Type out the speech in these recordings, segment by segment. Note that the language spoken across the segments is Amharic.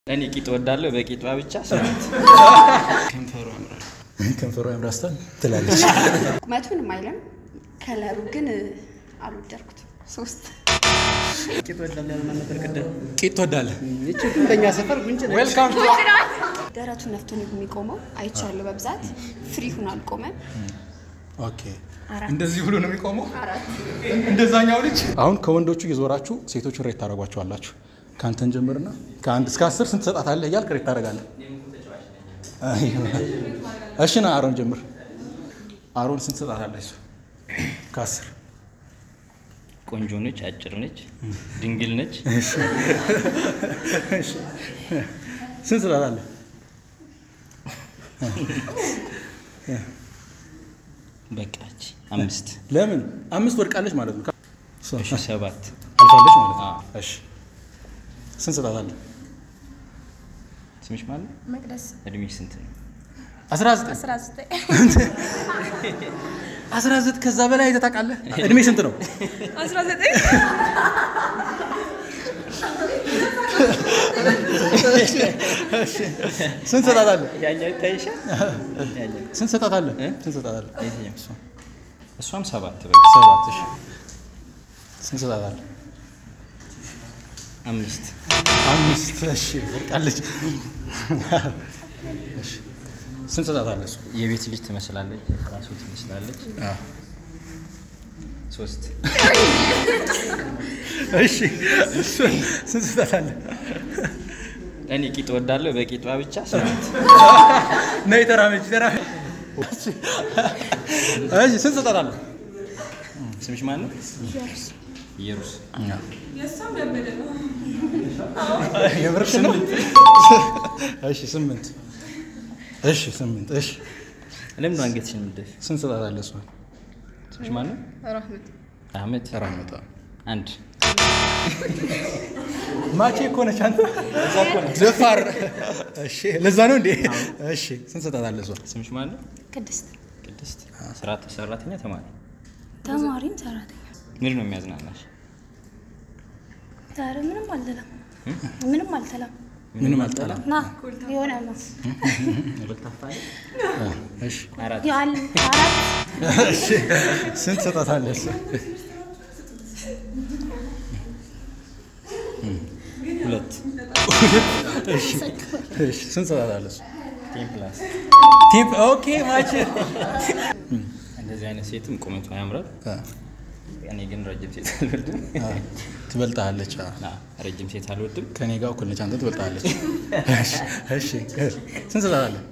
እኔ ቂጥ ወዳለሁ በቂጧ ብቻ ስምንት ከንፈሩ ያምራል። ከንፈሯ ያምራስታል ትላለች። ቁመቱን አይልም፣ ከለሩ ግን አልወደድኩትም። ሶስት ቂጥ ወዳለ ያልሆነ ነበር ቅድም። ቂጥ ትወዳለህ? ይቺ እንደኛ ሰፈር ጉንጭ ነች። ዌልካም ደረቱን ነፍቶ ነው የሚቆመው። አይቻለሁ በብዛት ፍሪ ሁን አልቆመም። ኦኬ አራት እንደዚህ ብሎ ነው የሚቆመው። አራት እንደዛኛው ልጅ አሁን ከወንዶቹ የዞራችሁ ሴቶቹን ሬት ታደርጓቸዋላችሁ። ከአንተን ጀምርና ከአንድ እስከ አስር ስንት ትሰጣታለህ እያልክ ሬት ታደርጋለህ። እሺ ና አሮን ጀምር። አሮን ስንት ትሰጣታለህ? እሱ ከአስር ቆንጆ ነች፣ አጭር ነች፣ ድንግል ነች። ስንት ትሰጣታለህ? በቃች አምስት ለምን አምስት ወድቃለች ማለት ነው። እሺ ሰባት አልፋለች ማለት ነው። አዎ። እሺ ስንት ትሰጣታለህ? ስምሽ ማለት መቅደስ እድሜሽ ስንት ነው? 19 19 19 ከዛ በላይ አይተህ ታውቃለህ? እድሜ ስንት ነው? 19 ስንት ትሰጣታለህ? ያኛው ይታይሻል። ያኛው ስንት ትሰጣታለህ? እ? ስንት ትሰጣታለህ? የትኛው? እሷም ሰባት በቃ ሰባት እሺ። ስንት ትሰጣታለህ? አምስት አምስት እሺ። ወድቃለች። እሺ። ስንት ትሰጣታለህ? እሱ የቤት ልጅ ትመስላለች፣ ራሱ ትመስላለች። ሶስት እሺ። ስንት ትሰጣታለህ? እኔ ቂጥ ወዳለሁ በቂጧ ብቻ ስምንት ነይ ተራመጅ፣ ተራመጅ። እሺ። እሺ። ስንት ትሰጣታለህ? ስምሽ ማን ነው? ኢየሩስ የምርሽ ነው? እሺ። ስምንት እሺ። ስምንት እሺ። ለምን ነው አንገትሽን የምትደፊ? ስንት ትሰጣታለህ? እሷን ስምሽ ማን ነው? ራህመት አህመድ ራመጣ አንድ ማቼ እኮ ነች አንተ ደፋር። እሺ ለዛ ነው እንዴ? እሺ ስንት ትሰጣታለህ? እሷን ስምሽ ማን ነው? ቅድስት ቅድስት ስራ ሰራተኛ ተማሪ ተማሪም ሰራተኛ ምንድን ነው የሚያዝናናሽ? ዛሬ ምንም አልተላም ምንም አልተላም ምንም አልጠላም። ና የሆነ ነው እሺ አራት ያል አራት እሺ ስንት ትሰጣታለህ? እሷን ሁለት እሺ እሺ ስንት ትሰጣታለህ? እሷን ቴን ፕላስ ቲፕ ኦኬ ማቼ እንደዚህ አይነት ሴትም ቁመቷ ያምራል። አ እኔ ግን ረጅም ሴት አልወድም። አ ትበልጣለች። አ ና ረጅም ሴት አልወድም። ከኔ ጋር እኩል ነች። አንተ ትበልጣለች። እሺ እሺ ስንት ትሰጣታለህ?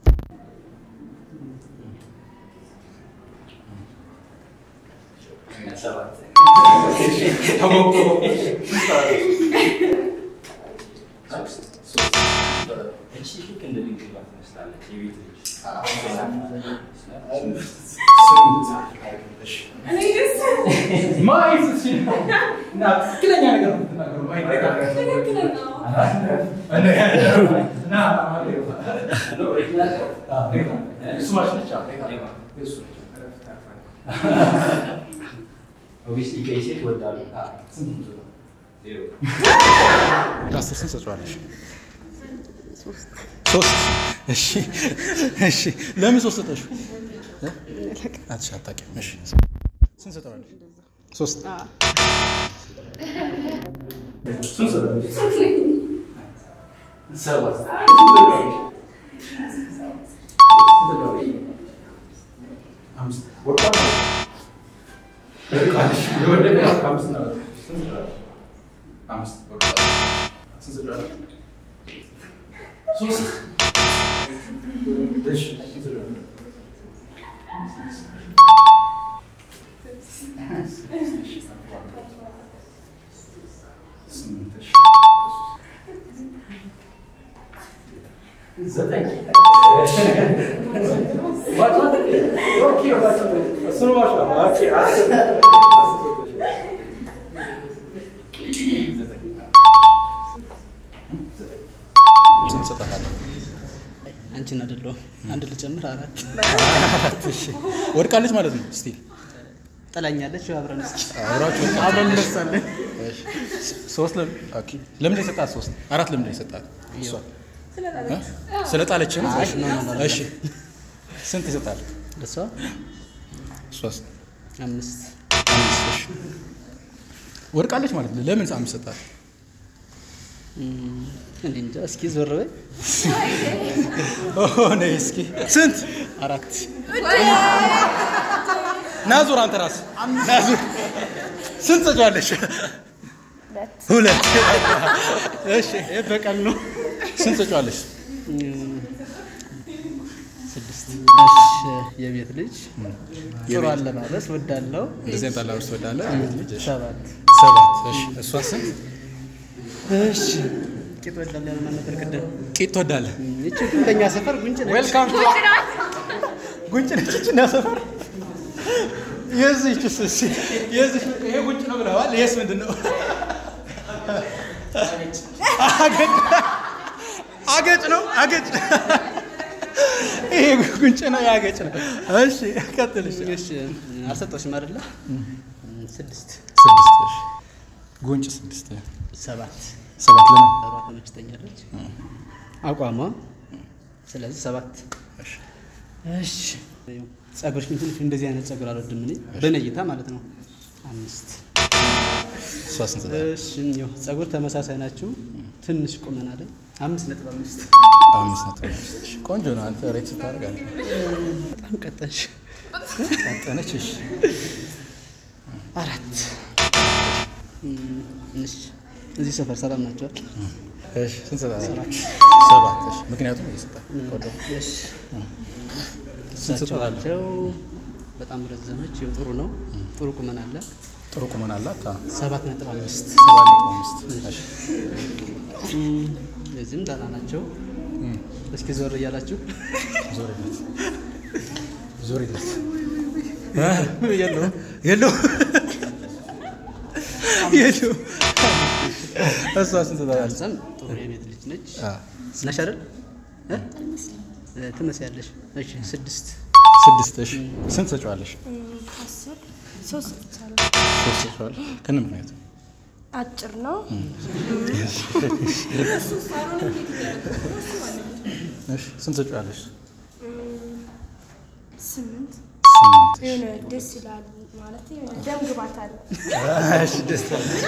ለአስር ስንት ትሰጪዋለሽ? ሶስት እሺ እሺ ለምን ሶስት ሰጠሽው? እ? አትሽ አታውቂም። እሺ ስንት ትሰጠዋለሽ? ሶስት ስንት ትሰጣታለህ? አንቺን አይደለሁም አንድ ልጨምር አራት እሺ ወድቃለች ማለት ነው። ስቲል ጥላኛለች። አብረን እስኪ አብራችሁ አብረን እንደርሳለን። እሺ እሺ። ሶስት ለምን ኦኬ። ለምን የሰጣት ሶስት አራት ለምን የሰጣት እሷ እ? ስለጣለች ነው እሺ ስንት ይሰጣል እሷ ሶስት አምስት አምስት እሺ ወድቃለች ማለት ነው ለምን አምስት ሰጣት እም፣ እኔ እንጃ። እስኪ ዞር በይ። ኦ ነይ እስኪ ስንት አራት ናዙር አንተ ራስ ናዙር ስንት ሰጫለሽ ሁለት እሺ ይህ በቀል ነው። ስንት ሰጫለሽ እም፣ ስድስት እሺ፣ የቤት ልጅ ጥሩ አለባበስ ወዳለው እንደዚህ አይነት አላባበስ ትወዳለህ ልጅ እሺ ሰባት ሰባት እሺ እሷ ስንት እሺ ቂጥ ወዳለው ያልማ ነበር ቅድም ቂጥ ትወዳለህ ይቺ ግን በእኛ ሰፈር ጉንጭ ነች። ዌልካም ቱ ጉንጭ ነች እቺ እና ሰፈር የዚህችስ እሺ የዚህ ይሄ ጉንጭ ነው ብለዋል ይሄስ ምንድን ነው አገጭ አገጭ ነው አገጭ ይሄ ጉንጭ ነው ያገጭ ነው እሺ ቀጥል እሺ እሺ አልሰጠሽም አይደለ? ስድስት ስድስት እሺ ጉንጭ ስድስት ሰባት ሰባት ለምን ሰባት ተመችተኛለች አቋሟ። ስለዚህ ሰባት እሺ እሺ ጸጉርሽ ግን ትንሽ እንደዚህ አይነት ጸጉር አልወድም እኔ በእኔ እይታ ማለት ነው። አምስት እሷ ስንት ሰጣት? እሺ ይኸው ጸጉር ተመሳሳይ ናችሁ። ትንሽ ቁመና ላይ አምስት ነጥብ አምስት አምስት ነጥብ አምስት እሺ ቆንጆ ነው አንተ ሬት ስታደርጋለህ በጣም ቀጠንሽ። ቀጠነች እሺ አራት እም፣ እሺ እዚህ ሰፈር ሰላም ናቸዋል። እሺ ስንት ሰጣት? ሰባት እሺ ምክንያቱም እየሰጣት ቆንጆ እሺ ስንት እሳቸው ሰጣት? ናቸው። በጣም ረዘመች። ይኸው ጥሩ ነው። ጥሩ ቁመና አለ። ጥሩ ቁመና አላት አዎ። ሰባት ነጥብ አምስት ሰባት ነጥብ አምስት እሺ እም፣ እዚህም ደህና ናቸው። እስኪ ዞር እያላችሁ ዞሪለት ዞሪለት የለውም የለውም የለውም እሷ ስንት ሰጣት? እዛም ጥሩ የቤት ልጅ ነች አዎ። ነሽ አይደል እ? እ፣ ትመስያለሽ። እሺ ስድስት ስድስት እሺ ስንት ሰጪዋለሽ? አስር ሶስት ሰጥቻለሁ። ሶስት ሰጪዋለሽ ከነ ምክንያቱ አጭር ነው። እሺ ስንት ሰጪዋለሽ? ስምንት ስምንት የሆነ ደስ ይላል ማለት የሆነ ደም ግባት አለ። እሺ ደስ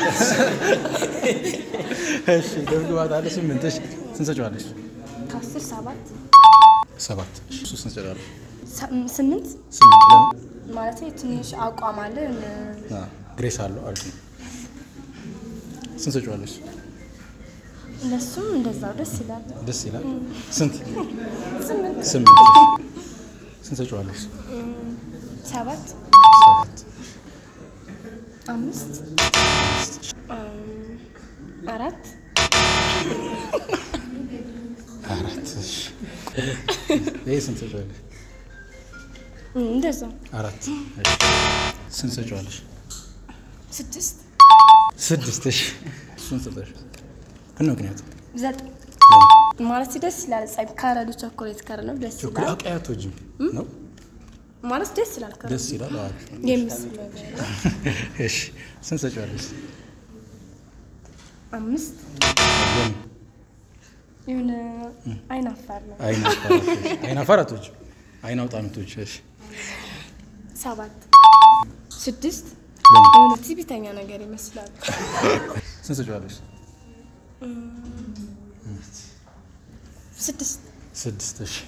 እሺ ደም ግባት አለ ስምንት እሺ ስንት ሰጪዋለሽ? ከአስር ሰባት ሰባት እሺ እሱ ስንት ሰጪዋለሽ? ሰ- ስምንት ስምንት ለምን ማለት ትንሽ አቋም አለ። የሆነ አዎ፣ ግሬስ አለው አሪፍ ነው ስንት ሰጪዋለሽ? እነሱም እንደዛው ደስ ይላል። ደስ ይላል ስንት ስምንት ስምንት ስንት ሰጪዋለሽ? ሰባት ሰባት አምስት እም፣ አራት አራት እሺ ይሄ ስንት ሰጪዋለሽ? እም፣ እንደዛው አራት እሺ ስንት ሰጪዋለሽ? ስድስት ስድስት እሺ እሱን ሰጠሽ ከነ ምክንያቱ ዘጠኝ ማለት ደስ ይላል። ጸብ ካረዱ ቸኮሌት ከረ ነው ደስ ቾኮሌት ይላል። አቀያቶጅም ነው ማለት ደስ ይላል። ከረ ደስ ይላል አሪፍ ነው የምስል ነገር ነው። እሺ ስንት ሰጪዋለሽ? አምስት ለምን የሆነ አይን አፋር ነው። አይን አፋራቶች አይን አፋራቶች አይን አውጣነቶች እሺ ሰባት ስድስት ለምን የሆነ ትዕቢተኛ ነገር ይመስላል። ስንት ሰጪዋለሽ? ስድስት ስድስት እሺ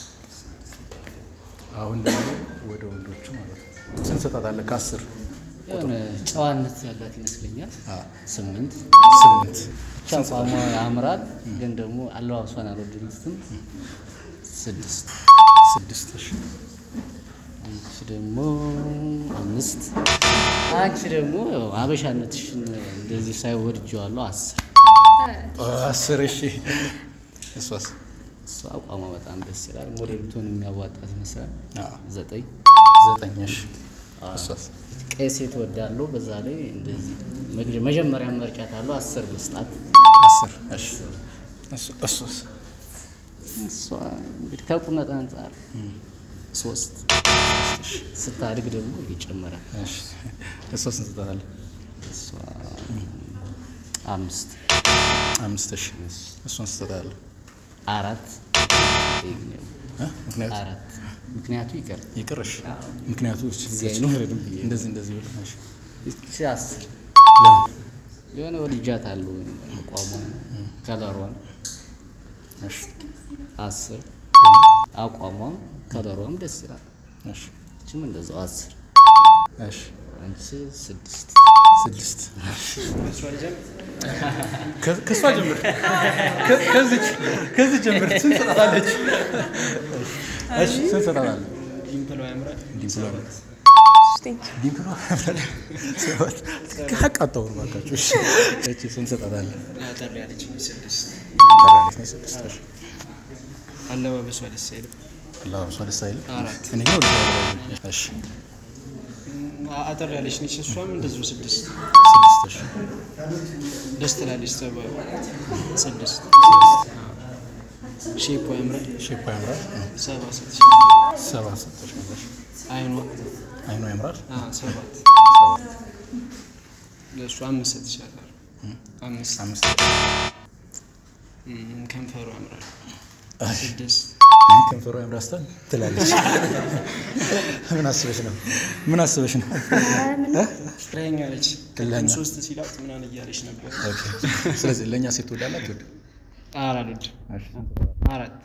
አሁን ደግሞ ወደ ወንዶቹ ማለት ነው ስንት ሰጣታለህ ከአስር የሆነ ጨዋነት ያላት ይመስለኛል። ስምንት ስምንት ቻቋሟ ያምራል፣ ግን ደግሞ አለባበሷን አልወደዱትም። ስድስት ስድስት እሺ አንቺ ደግሞ አምስት አንቺ ደግሞ ያው አበሻነትሽን እንደዚህ ሳይወድጀዋለሁ አስር አስር እሺ እሷስ እሱ አቋሟ በጣም ደስ ይላል። ሞዴልቱን የሚያዋጣት ይመስላል። አዎ። ዘጠኝ ዘጠኝ እሺ እሷስ ቀይ ሴት ወዳለሁ። በዛ ላይ እንደዚህ መግደ- መጀመሪያ መርጫት አለው አስር መስጣት አስር እሺ እሱ- እሱስ እሷ እንግዲህ ከቁመት አንጻር ሶስት ስታድግ ደግሞ ይጨምራል። እሺ እሷ ስንት ሰጣታለህ? እሷ አምስት አምስት እሺ እሱን ስትሰጣለህ አራት እ? ምክንያቱ አራት ምክንያቱ ይቀር ይቅርሽ ምክንያቱ እዚህ አይኖርም ብዬ ነው። እንደዚህ እንደዚህ ብለህ እሺ እቺ አስር ለምን የሆነ ወልጃት አሉ አቋሟን ከለሯን እሺ አስር አቋሟም ከለሯም ደስ ይላል። እሺ እችም እንደዛው አስር እሺ አንቺ ስድስት ስድስት ከ- ከእሷ ጀምር ከ- ከዚች ከዚህ ጀምር ስንት ሰጣለች? እሺ ስንት ሰጣለች? ዲምፕሏ ያምራል። ዲምፕሏ ቴንክ ዲምፕሏ ሰባት ሀቅ አታውሩ እባካችሁ። እሺ እቺ ስንት ሰጣታለህ? አጠር ያለች ስድስት። ጠራለች ነው ስድስት እሺ አለባበሷ ደስ አይልም። አለባበሷ ደስ አይልም? አራት። እኔ ግን ወድጄዋለሁ። እሺ አ- አጠር ያለች ነች። እሷም እንደዚሁ ስድስት ስድስት እሺ ደስ ትላለች። ሰባ ስድስት ሼፖ ያምራል። ሼፓ ያምራል። ሰባ ሰጥሽ ሰባት ሰጠሽ መለሽ። አይኗ አይኗ ያምራል። አ፣ ሰባት ለእሱ አምስት ሰጥሻለሁ። አምስት አምስት እም፣ ከንፈሩ ያምራል። ስድስት ከንፈሯ ያምራስታል ትላለች። ምን አስበሽ ነው? ምን አስበሽ ነው? ፍቅረኛ ነች። እልኸኛ። ሶስት ሲላት ምናምን እያለች ነበር። ኦኬ። ስለዚህ ለእኛ ሴት ትወዳለህ አትወድም? አራሉድ አራት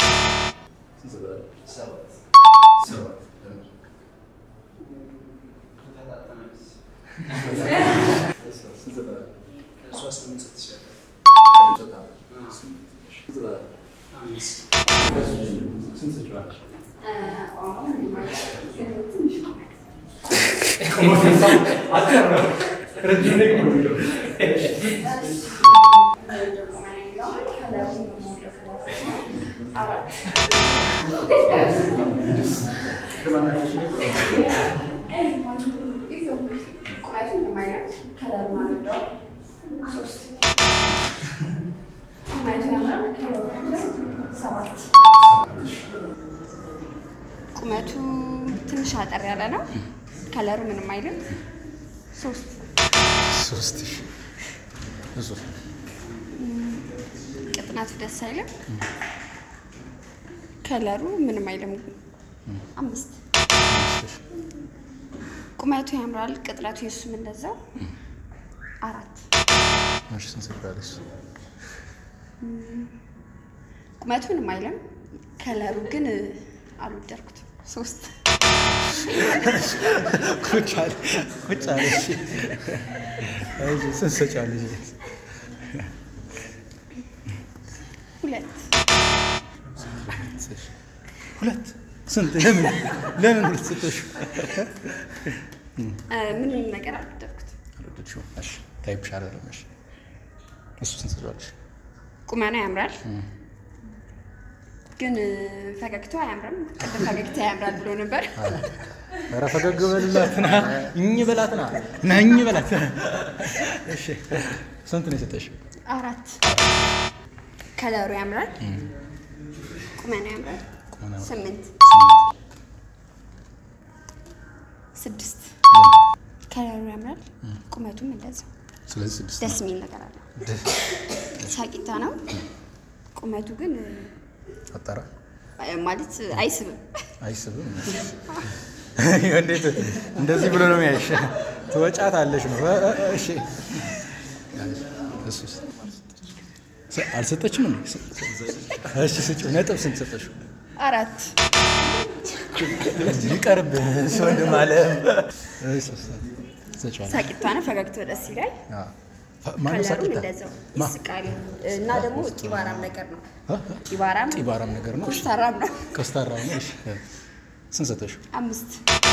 ቁመቱ ትንሽ አጠር ያለ ነው። ከለሩ ምንም አይልም። ሶስት ሶስት ሺህ እሱ ቅጥነቱ ደስ አይልም። ከለሩ ምንም አይልም። አምስት ቁመቱ ያምራል። ቅጥነቱ የሱም እንደዛው አራት እሺ ስንት ሰጥታለች? ቁመቱ ምንም አይልም። ከለሩ ግን አልወደድኩትም። ሶስት ቁጭ አለ ቁጭ አለ። እሺ እሺ ስንት ሰጫለች? ሁለት ሁለት ስንት ለምን ለምን ሁለት ሰጠሽ? እ፣ ምንም ነገር አልወደድኩትም። አልወደድሽውም? እሺ ታይፕሽ አይደለም። እሺ እሱ ስንት ሰጫለች? ቁመና ያምራል፣ ግን እ፣ ፈገግታው አያምርም። ቅድም ፈገግታ ያምራል ብሎ ነበር። ኧረ ፈገግ በልላት ና እኝ በላት ና ና እኝ በላት። እሺ ስንት ነው የሰጠሽ? አራት ከለሩ ያምራል፣ ቁመና ያምራል። ቁመና ያምራል። ስምንት ስድስት ከለሩ ያምራል፣ ቁመቱም እንደዛው ስለዚህ ስድስት ደስ የሚል ነገር አለው። ሳቂታ ነው። ቁመቱ ግን አጣራ እ፣ ማለት አይስብም። አይስብም። እንዴት እንደዚህ ብሎ ነው የሚያይሽ? ትወጫት አለሽ ነው። እ- እ- እሺ እሱስ ስ- አልሰጠችም እንዴ? ስ- እሺ ስጪው። ነጥብ ስንት ሰጠሽው? አራት ይቀርብህ ወንድም አለም። እሺ ሰጪዋለሽ። ሳቂታ ነው። ፈገግታው ደስ ይላል። አዎ። ፈ- ማነው ከለሩም ሳቂታ? እንደዛው ማ? ይስቃል እና ደግሞ ጢባራም ነገር ነው። እ? ጢባራም ጢባራም ነገር ነው። እሺ ኮስታራም ነው። ኮስታራ ነው። እሺ ስንት ሰጠሽው? አምስት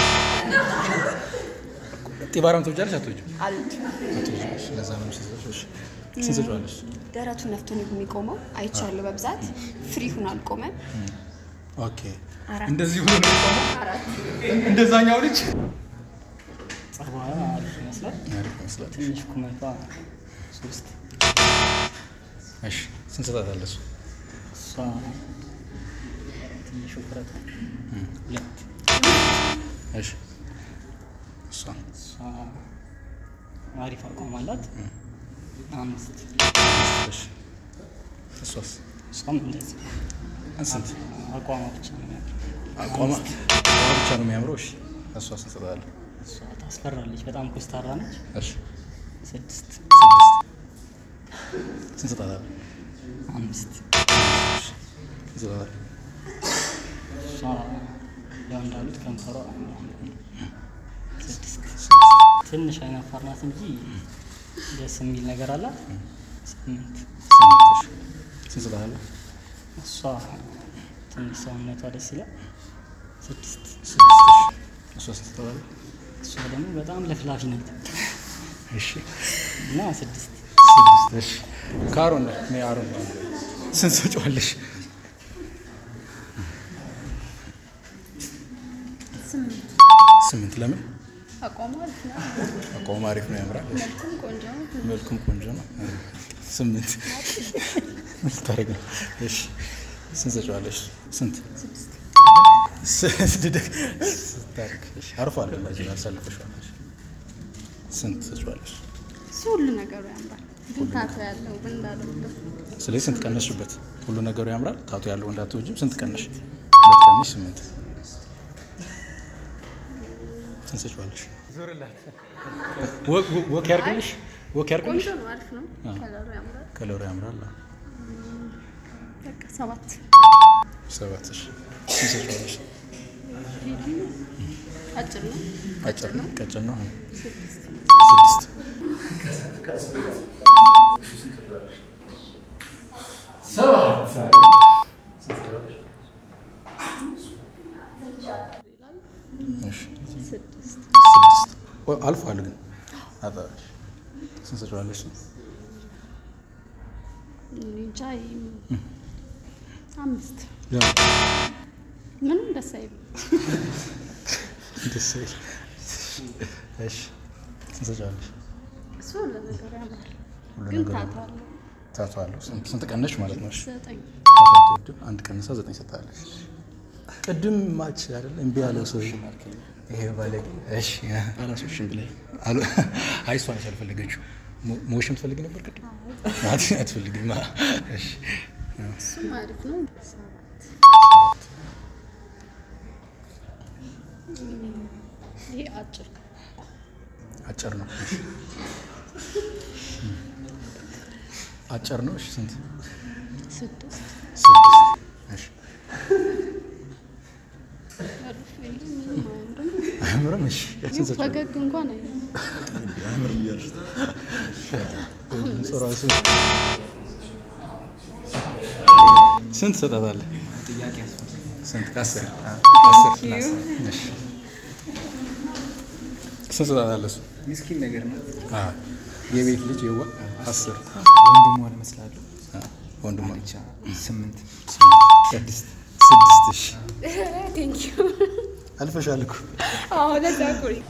ጢባራም ትወጃለሽ አትወጂም? አሉት። አትወጂም። እሺ ለዛ ነው የምሰጠው። እሺ ስንት ሰጪዋለሽ? ደረቱን ነፍቶ ነው የሚቆመው። አይቻለሁ በብዛት ፍሪ ሁን አልቆመም። ኦኬ አራት እንደዚህ ብሎ ነው የቆመው? አራት እንደዛኛው ልጅ ጸጉሯ አሪፍ ይመስላል። አሪፍ ይመስላል። ትንሽ ቁመቷ ሶስት እሺ ስንት ሰጣታለህ? እሱ እሷ ትንሽ ውፍረት ሁለት እሺ እሷ እሷ አሪፍ አቋም አላት። አምስት እሺ እሷስ እሷም እንደዚህ ስንት አቋሟ ብቻ ነው የሚያምረው። አቋማ አቋማ ብቻ ነው የሚያምረው። እሺ እሷ ስንት ትሰጣለህ? እሷ ታስፈራለች። በጣም ኮስታራ ነች። እሺ ስድስት ስድስት ስንት ትሰጣለህ? አምስት ስንት ትሰጣለህ? እሷ ያው እንዳሉት ከንፈሯ ስድስት ትንሽ አይናፋር ናት እንጂ ደስ የሚል ነገር አላት። ስምንት ስምንት እሺ ስንት ትሰጣለህ? እሷ ትንሽ ሰውነቷ ደስ ይላል። ስድስት ስድስት እሺ እሷ ስንት ትሰጣለህ? እሷ ደግሞ በጣም ለፍላፊ ናት እሺ እና ስድስት ስድስት እሺ ከአሮን ነው እኔ አሮን ነው ስንት ትሰጪዋለሽ? ስምንት ለምን? አቋሙ አሪፍ ነው። አቋሙ አሪፍ ነው፣ ያምራል። እሺ መልኩም ቆንጆ ነው። መልኩም ቆንጆ ነው። ስምንት ምን ልታደርግ ነው? እሺ ስንት ትሰጪዋለሽ? ስንት ስድስት ስታርግ እሺ አርፏል። እንደዚህ አሳልፈሽዋል። እሺ ስንት ትሰጪዋለሽ? እሱ ሁሉ ነገሩ ያምራል፣ ግን ታቶ ያለው ግን እንዳልወደው ስለዚህ ስንት ቀነስሽበት? ሁሉ ነገሩ ያምራል። ታቱ ያለው እንዳትወጂም ስንት ቀነሽ? ሁለት ቀነሽ ስምንት ስንት ትሰጪዋለሽ? ወ- ወክ ያርግልሽ ወክ ያርግልሽ። ቆንጆ ነው፣ አሪፍ ነው። ከለሩ ያምራል። ከለሩ ያምራል። በቃ ሰባት ሰባት እሺ ስንት ትሰጪዋለሽ? አጭር ነው። አጭር ነው፣ ቀጭን ነው። ስድስት ስድስት እሺ ስድስት ስድስት ኦ፣ አልፏል ግን አጠራሽ ስንት ትሰጪዋለሽ? እኔ እንጃ ይሄም አምስት ያው ምንም ደስ አይልም። ደስ ይል። እሺ ስንት ትሰጪዋለሽ? እሱ ሁሉ ነገሩ ያምራል፣ ሁሉ ግን ነገር ታቶ አለው። ታቱ አለው። ስንት ስንት ቀነሽ ማለት ነው? እሺ ዘጠኝ ታቱ አትወድም። አንድ ቀንሳ ዘጠኝ ሰጣለች። ቅድም ማች አይደል እምቢ ያለው ሰው ይሄ ባለጌ። እሺ አላሶሽም ብላይ አሉ አይ እሷ ነች ያልፈለገችው። ሞ- ሞሽም ትፈልግ ነበር ቅድም አት- አትፈልግም። እሺ እሱም አሪፍ ነው። ሰባት ይሄ አጭር አጭር ነው። እሺ አጭር ነው። እሺ ስንት? ስድስት ስድስት። እሺ አሪፍ ይሄ ምንም አያምርም። አያምርም? እሺ ስንት ሰጪው? ፈገግ እንኳን አይልም። ድምፁ ራሱ ስንት ትሰጣታለህ? ስንት? ከአስር አስር እሺ ስንት ትሰጣታለህ? እሱ ምስኪን ነገር ነው። አዎ የቤት ልጅ የዋ አስር ወንድሟን እመስላለሁ። ወንድሟ ብቻ ስምንት ስድስት ስድስት እሺ ቴንክ ዩ። አልፈሻል እኮ አዎ ለዛ እኮ ነው።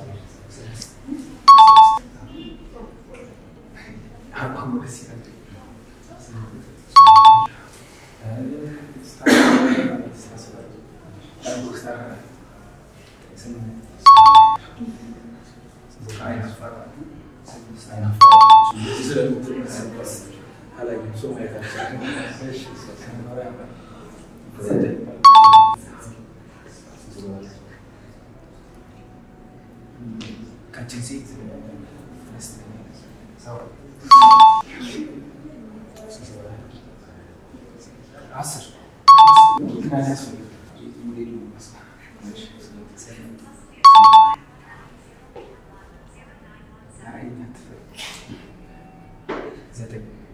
ዘጠኝ